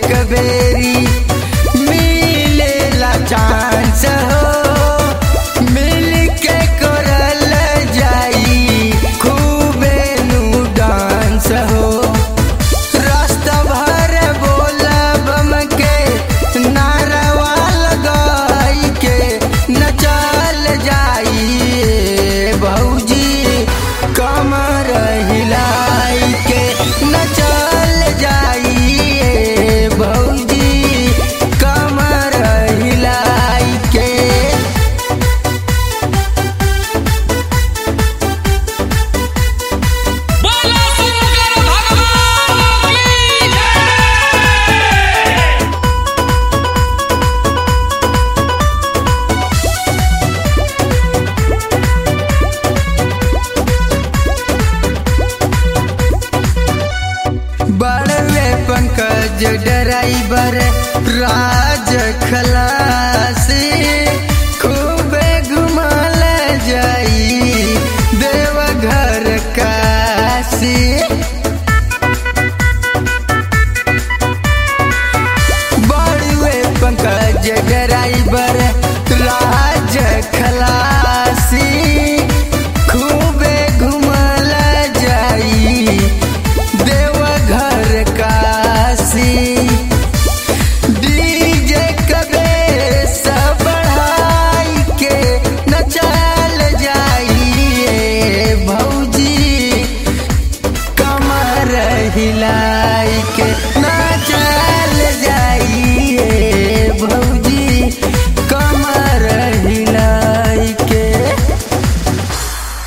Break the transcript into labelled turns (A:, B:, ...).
A: एक बेरी मिलेला चांस हो मिल के करल जाई खूबे नु डांस हो रास्ता भर बोलब के नारवा लगाई के नचल जाई भौजी कमर हिलाई के नचल जाई भौजी कमर हिलाई के
B: बोलो शंकर भगवान की जय
A: बड़वे पंकज ड्राइवर राज खलासी खूबे घुमाल जाई देवघर काशी बड़वे पंकज ड्राइवर राज खलासी खूबे घुमल जाई देवघर काशी डीजे कबे सब बढ़ाई के नचल जाई भौजी कमर हिलाई के